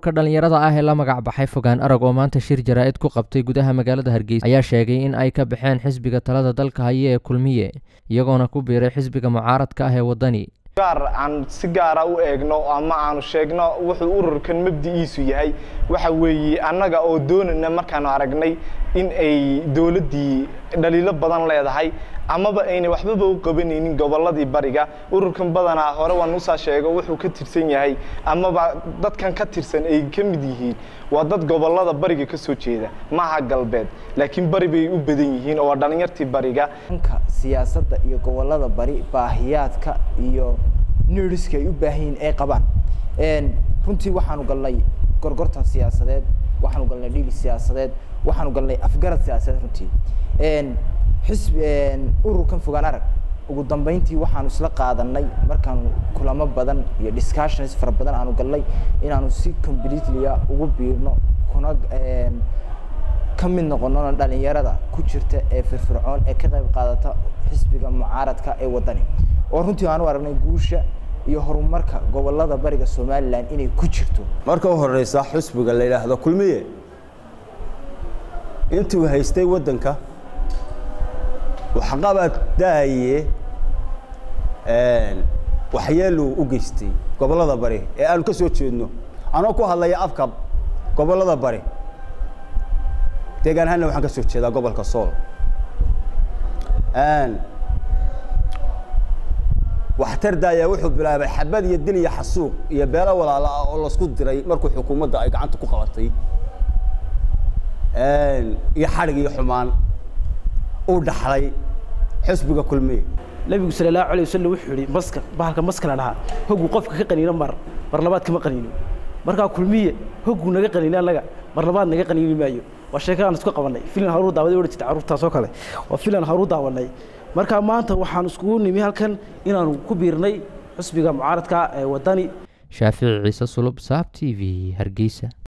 ururka dhallinyarada ah ee la magac baxay fogaan arag oo maanta shir jaraa'id ku qabtay gudaha magaalada hargeysa ayaa sheegay in ay ka baxeen xisbiga talada dalka haya ee kulmiye iyagoona ku biiray xisbiga mucaaradka ah ee waddani gaar aan si gaara u eegno ama aanu sheegno wuxuu ururkan mabdi'iisu yahay waxa weeye annaga oo doonayna markaanu aragnay in ay dowladdii dhaliilo badan leedahay amaba ayna waxbaba u qabanaynin gobolladii bariga ururkan badanaa hore waan usaa sheego wuxuu ka tirsan yahay amaba dadkan ka tirsan ay ka mid yihiin waa dad gobollada bariga ka soo jeeda maaha galbeed laakiin bari bay u badan yihiin oo waa dhallinyartii bariga dhanka siyaasadda iyo gobollada bari baahiyaadka iyo niriska ay u baahan yihiin ay qabaan runtii waxaanu galnay gorgortan siyaasadeed waxaanu galnay dhili siyaasadeed waxaanu galnay afgarad siyaasadeed runtii xisbi ururkan fogaan arag ugu dambeyntii waxaanu isla qaadanay markaanu kulamo badan iyo discussions fara badan aanu galnay inaanu si completely ugu biirno kuna ka mid noqonona dhalinyarada ku jirta ee firfircoon ee ka qayb qaadata xisbiga mucaaradka ee waddani oo runtii aanu aragnay guusha iyo horumarka gobolada bariga somalilan inay ku jirto marka u horeysa xusbiga la yidhaahdo kulmiye intuu haystay waddanka waxqabad daaye waxyeeluu u geystay gobollada bari ee aanu ka soo jeedno anoo ku hadlaya afka gobollada bari deegaan ahaanna waxaan ka soo jeedaa gobolka sool waxtar daaya wuxuu bilaabay xabad iyo dil iyo xasuuq iyo beelo walaala ah oo lasku diray markuu xukuumadda ay gacanta ku qabatay iyo xadhig iyo xumaan uu dhaxlay xisbiga kulmiye nabigu sala allahu alayh wasalam wuxuu yihi maska bahalka maska la dhahaa hogguu qofka ka qaniino mar mar labaad kama qaniino markaa kulmiye hogguu naga qaniino annaga mar labaad naga qaniini maayo waa sheekadaan isku qabanay filan haruu daawaday odhan jirta carruurtaas oo kale waa filan haruu daawanay marka maanta waxaan iskugu nimi halkan inaanu ku biirnay xusbiga mucaaradka ee waddani shaafici ciise sulub saab t v hargeysa